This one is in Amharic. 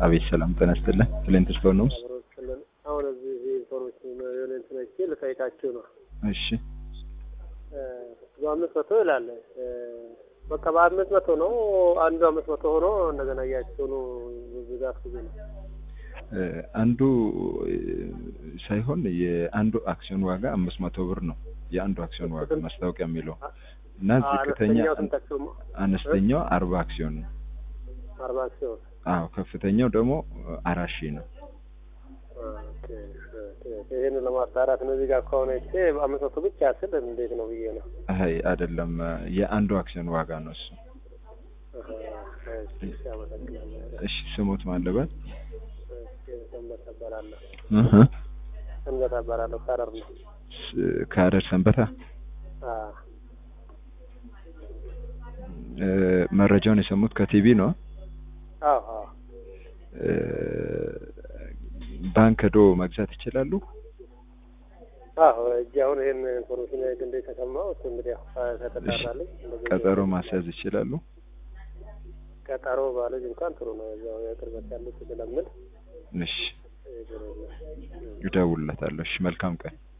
አቤት ሰላም ጤና ይስጥልን። ክሊንት ስቶን ነው። አብሮችልን አሁን እዚህ ኢንፎርሜሽን የሆነ እንትን አይቼ ልጠይቃችሁ ነው። እሺ በአምስት መቶ ይላል። በቃ በአምስት መቶ ነው አንዱ አምስት መቶ ሆኖ እንደገና እያቸውኑ ብዛት ብዙ ነው። አንዱ ሳይሆን የአንዱ አክሲዮን ዋጋ አምስት መቶ ብር ነው። የአንዱ አክሲዮን ዋጋ ማስታወቂያ የሚለው እና ዝቅተኛ አነስተኛው ስንት አክሲዮን ነው? አነስተኛው አርባ አክሲዮን ነው። አርባ አክሲዮን አዎ ከፍተኛው ደግሞ አራት ሺህ ነው። ኦኬ፣ ኦኬ። ይሄን ለማጣራት ነው። እዚህ ጋር ከሆነ እቺ በአምስት መቶ ብቻ ስል እንዴት ነው ብዬ ነው። አይ አይደለም፣ የአንዱ አክሲዮን ዋጋ ነው እሱ። አሃ፣ እሺ፣ አመሰግናለሁ። እሺ ስሙት ማለበት እሺ፣ ሰንበት እባላለሁ። እህ ሰንበት እባላለሁ። ከረር ነው። ከሀረር ሰንበታ አዎ፣ እ፣ መረጃውን የሰሙት ከቲቪ ነው። አዎ፣ አዎ። እ፣ ባንክ ሄዶ መግዛት ይችላሉ። አዎ እጅ አሁን ይሄን ኢንፎርሜሽን እንደ ተሰማው እሱ እንግዲህ ያው ከተጣራልኝ እንደዚህ ቀጠሮ ማስያዝ ይችላሉ። ቀጠሮ ባለጅ እንኳን ጥሩ ነው። ያው የቅርበት ያሉት ስለምል እሺ ይደውልለታለሁ። እሺ መልካም ቀን